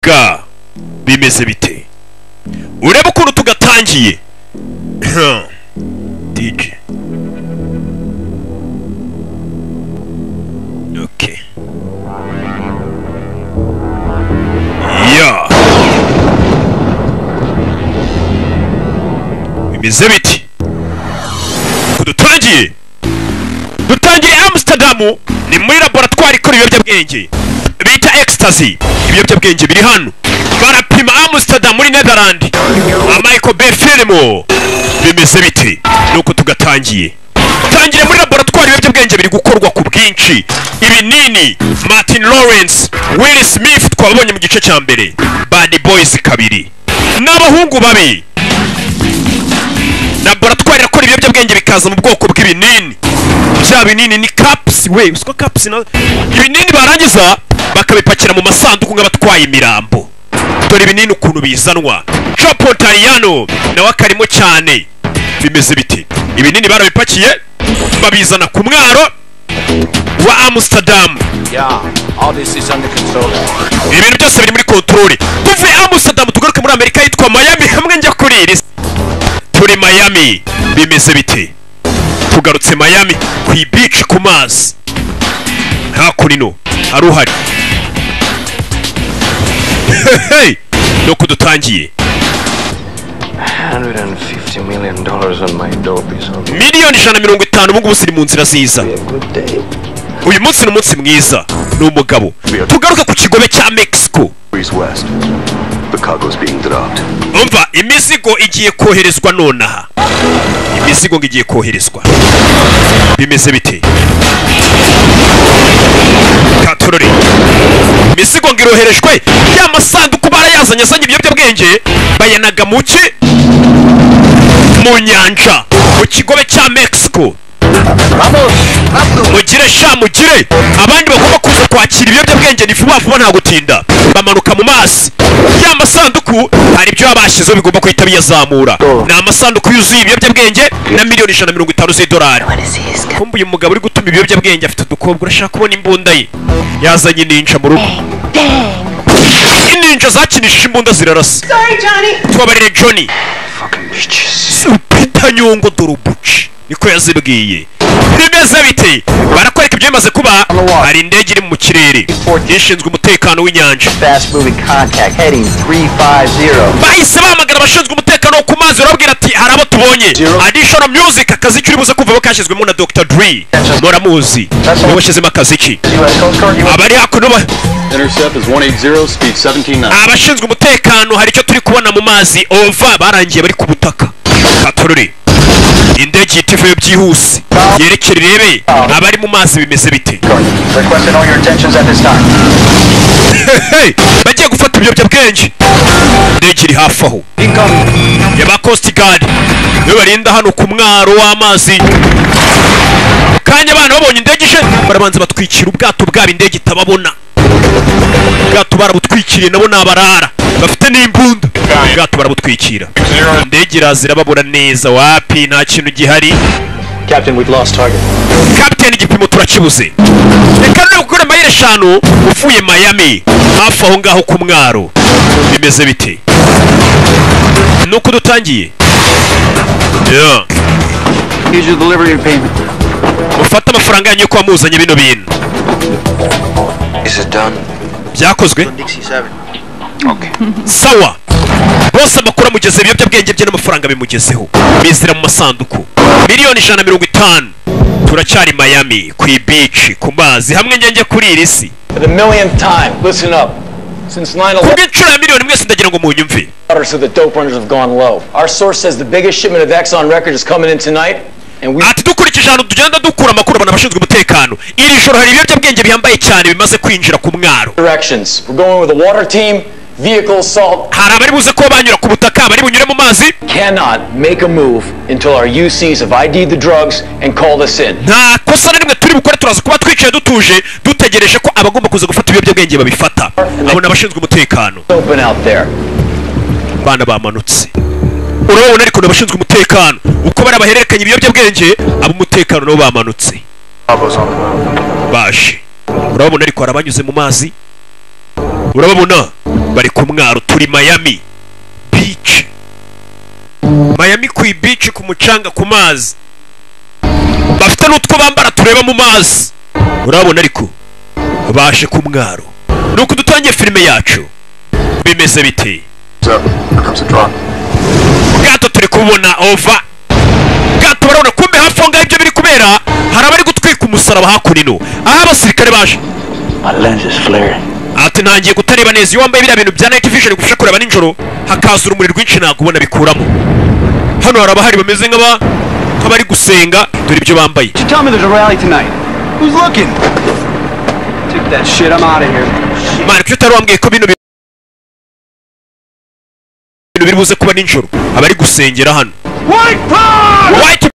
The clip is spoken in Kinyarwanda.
ga bimeze bite urebe ukuntu tugatangiye dj okay ya bimeze biti dutangiye dutangiye amusitadamu ni muri laboratwari ikora ibiyobyabwenge bita ecstasy ibiyobyabwenge biri hano barapima amusitadamu muri netherland amayiko befirimo bimeze biti nuko tugatangiye tangire muri laboratwari ibiyobyabwenge biri gukorwa ku bwinshi ibinini martin lawrence will smith twabonye mu gice cya mbere bad boys kabiri n'abahungu babi laboratwari irakora ibiyobyabwenge bikaza mu bwoko bw'ibinini bya binini ni caps we usiko caps na ibinini barangiza bakabipakira mu masanduku nk'abatwaye imirambo dore ibinini ukuntu bizanwa Capo Tariano nawe akarimo cyane bimeze biti ibinini barabipakiye babizana ku mwaro wa Amsterdam Yeah, all this is under control. ibintu byose biri muri kontorore tuve Amsterdam tugaruke muri Amerika yitwa Miami hamwe njya kuri iri turi Miami bimeze biti tugarutse Miami ku ibici ku mazi hakurino hari uhari Hey! nuko dutangiye 150 million dollars on my dope is all. miliyoni ijana na mirongo itanu ubu ngubu ziri mu nzira ziza Be a good day. uyu munsi ni umunsi mwiza ni umugabo tugaruke ku kigobe cya mexico Breeze West. The cargo's being dropped. umva imizigo igiye koherezwa nonaha imizigo ngo igiye koherezwa bimeze bite katorore imizigo ngo iroherejwe ya masanduku barayazanye azanye ibiyobyabwenge bayanaga mu ki mu nyanja mu kigobe cya mexico mugire sha mugire abandi bagomba kuza kwakira ibiyobyabwenge ni vuba vuba nta gutinda bamanuka mu mazi ya masanduku hari ibyo baba bashyizeho bigomba guhita biyazamura ni amasanduku yuzuye ibiyobyabwenge na miliyoni ijana na mirongo itanu z'idolari kumbuye umugabo uri gutuma ibiyobyabwenge afite udukobwa urashaka kubona imbunda ye yazanye ininja mu rugo ininja zakinishije imbunda zirarasa tubabarire Johnny Supita Nyungu Durubuci niko yazibwiye bimeze bite barakwereka ibyo bimaze kuba hari indege iri mu kirere ishinzwe umutekano w'inyanja Fast moving contact, heading 350. bahise bahamagara abashinzwe umutekano wo ku mazi barababwira ati hari abo tubonye additional music akazi kiri buze kuvamo kashyizwemo na Dr. Dre muramuzi mubashyizemo akazi ki U.S. Coast Guard, you abari hakuno ba- Intercept is 180, speed 179. abashinzwe umutekano hari icyo turi kubona mu mazi ova barangiye bari ku butaka katorore indege ihita ivuye byihuse yerekere irebe abari mu mazi bimeze bite requesting all your attentions at this time. Hey, bagiye gufata ibiyobyabwenge indege iri hafi aho yaba coast guard niwe barinda hano ku mwaro w'amazi kanya abana babonye indege ije barabanza batwikira ubwato bwabo indege itababona ubwato barabutwikiriye nabo ni abarara bafite n'imbunda ubwato barabutwikira indege iraza irababura neza wapi nta kintu gihari Captain, we've lost target. kapiteni igipimo turakibuze reka noneho gukora mayire eshanu uvuye miami hafi aho ngaho ku mwaro bimeze bite nuko dutangiye Yeah. Here's your delivery and payment. mufate amafaranga yanyu yuko wamuzanye bino bintu Is it done? byakozwe Dixie 7. sawa bose amakuru amugeze ibiyobyabwenge bye n'amafaranga bimugezeho bizira mu masanduku miliyoni ijana na mirongo itanu turacyari miami ku ibici ku mazi hamwe njye njye kuri iri si For the millionth time, listen up. Since 9 ku 11, bw'inshuro ya miliyoni mwese ndagira ngo munyumve orders of the dope runners have gone low. Our source says the biggest shipment of Exxon record is coming in tonight, and we ati dukurikije ahantu tugenda dukura amakuru abantu bashinzwe umutekano iri joro hari ibiyobyabwenge bihambaye cyane bimaze kwinjira ku mwaro directions. We're going with a water team, vehicle assault. hari abari buze kuba banyura ku butaka abari bunyure mu mazi Cannot make a move until our UCs have ID'd the drugs and called us in. nta kosa na rimwe turi bukore turaza kuba twicaye dutuje dutegereje ko abagomba kuza gufata ibiyobyabwenge babifata abo ni abashinzwe umutekano Open out there. abana bamanutse urabona ariko ni abashinzwe umutekano uko bari abahererekanya ibiyobyabwenge ab'umutekano nabo bamanutse baje urababona ariko hari abanyuze mu mazi urababona bari ku kuri miami beach miami ku beach ku mucanga ku mazi bafite n'utwo bambara tureba mu mazi urabona ariko baje ku mwaro nuko dutangiye filime yacu bimeze bite Sir, here comes a drop. ubwato turi kubona ova ubwato barabona kumbe hafi aho ngaho ibyo biri kubera hari abari gutwika umusaraba hakuno aho abasirikare baje My lens is flaring. ati ntangiye kutareba neza iyo wambaye biriya bintu bya night vision bigufasha kureba nijoro hakaza urumuri rwinshi ntabwo ubona bikuramo hano hari abahari bameze nk'aba nk'abari gusenga dore ibyo bambaye You tell me there's a rally tonight. Who's looking? Take that shit. I'm out of here. mani kuki utari wambwiye ko bino bi- bintu biri buze kuba nijoro abari gusengera hano White power! white